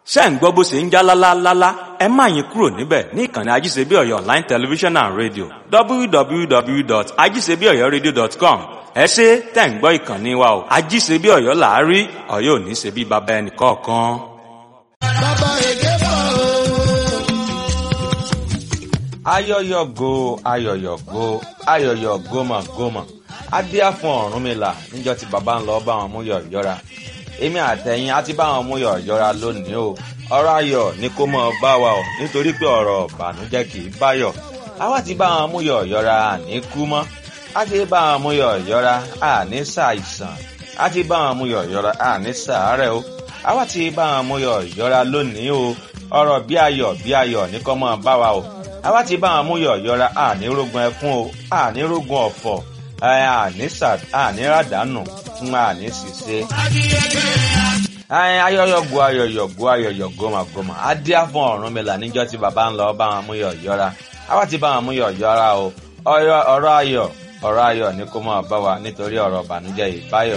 ṣé ń gbọ́ bó ṣe ń já lálálálá ẹ má yín kúrò níbẹ̀ ní ìkànnì ajíṣebí ọ̀yọ́ online television and radio www.ajíṣebíọ̀yọ́radio.com ẹ ṣe tẹ̀ ń gbọ́ ìkànnì wa o ajíṣebí ọ̀yọ́ làárí ọ̀yọ́ ò ní ṣe bí baba ẹnì kọ̀ọ̀kan. bàbá èké bọ̀ o. ayọyọgo ayọyọgo ayọyọ gómọgómọ adíá fún Ọ̀rúnmìlà níjọ́ tí baba ń lọ bá wọn mú yọ yọra èmi àtẹ̀yìn á ti bá wọn mú yọ yọra lónìí o ọ̀rọ̀ ayọ̀ ni kó mọ bá wa o nítorí pé ọ̀rọ̀ ìbànújẹ́ kì í báyọ̀ àwa ti bá wọn mú yọ yọra àní kú mọ́ á ti bá wọn mú yọ yọra àní ṣàìsàn á ti bá wọn mú yọ yọra àní ṣàárẹ̀ o àwa ti bá wọn mú yọ yọra lónìí o ọ̀rọ̀ bí ayọ̀ bí ayọ̀ ní kó mọ bá wa o àwa ti bá wọn mú yọ yọra àní rógun ẹkún o àní rógun ọ̀fọ̀ àní ràdánù fún àní ṣìṣe ayọyọgo ayọyọgo ayọyọ gómàgómà adíá fún Ọ̀rúnmìlà níjọ́ tí bàbá ń lọ bá wọn mú yọ yọra àwa ti bá wọn mú yọ yọra o ọ̀rọ̀ ayọ̀ ọ̀rọ̀ ayọ̀ ní kó máa bá wa nítorí ọ̀rọ̀ ìbànújẹ́ ìbáyọ.